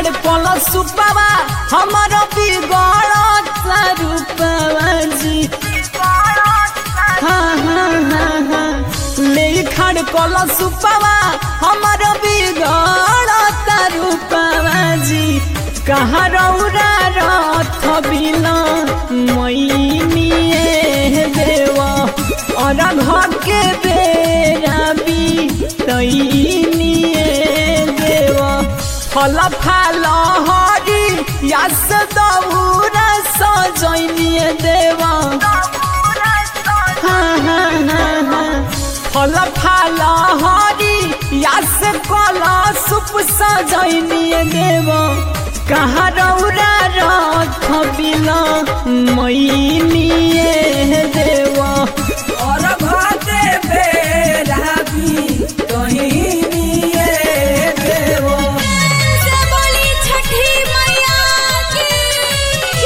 खाड़ कल सुपवा हमर बिगड़ रूपवा जी हाँ हाँ हाँ हाँ ले खाड़ कल सुपवा हमर बिगड़ रूपवा जी कहाँ रौरा रथ बिना मैनिए देवा और घर के बेरा भी तैनिए देवा फल फाल हरी यास दौरा सजनिए देवा हाँ हाँ हाँ हाँ फल फाल हरी यास कल सुप सजनिए देवा कहाँ रौरा रथ बिना मैनिए देवा और भाते बेरा भी कहीं निये देवो से बोली छठी मैया की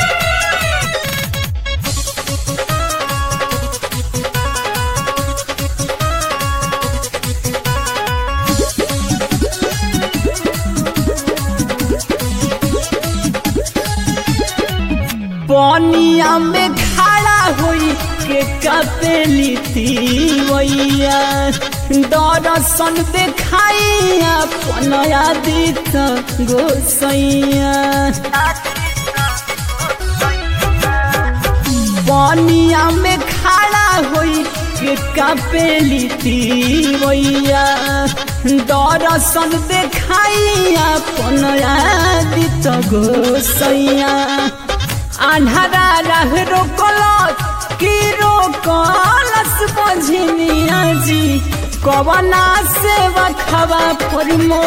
पनिया में खड़ा होई के कपेली तीवैया दर्शन देखाई अपन आदित गोसैया पनिया में खड़ा होई के कपेली तीवैया दर्शन देखाई अपन आदित गोसैया आन्हरा रह रोकलत की रोकलस बझनिया जी कवना से बखवा फरमो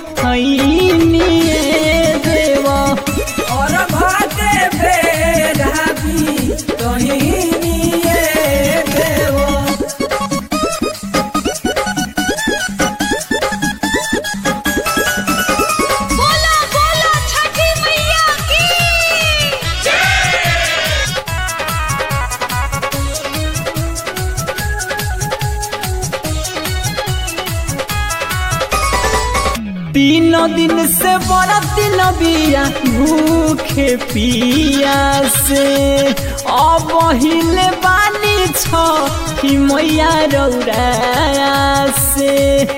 हैनिए देवा और भाते बेरा भी कहीं निये देवो बोलो बोलो छठी मैया की तीन दिन से बड़ा दिन बिया भूखे पिया से अब हिले बानी छ कि मैया रौरा से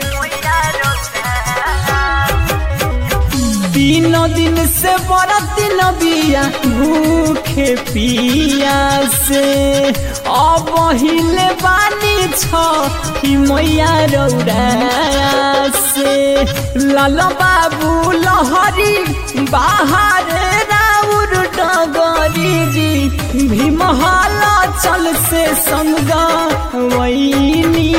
तीन दिन से बड़ा दिन बिया भूखे पिया से अब हिले बानी छ कि मैया रौरा से लाल बाबू लहरी बाहर राउर डगरी जी भीमहल चल से संग वैनी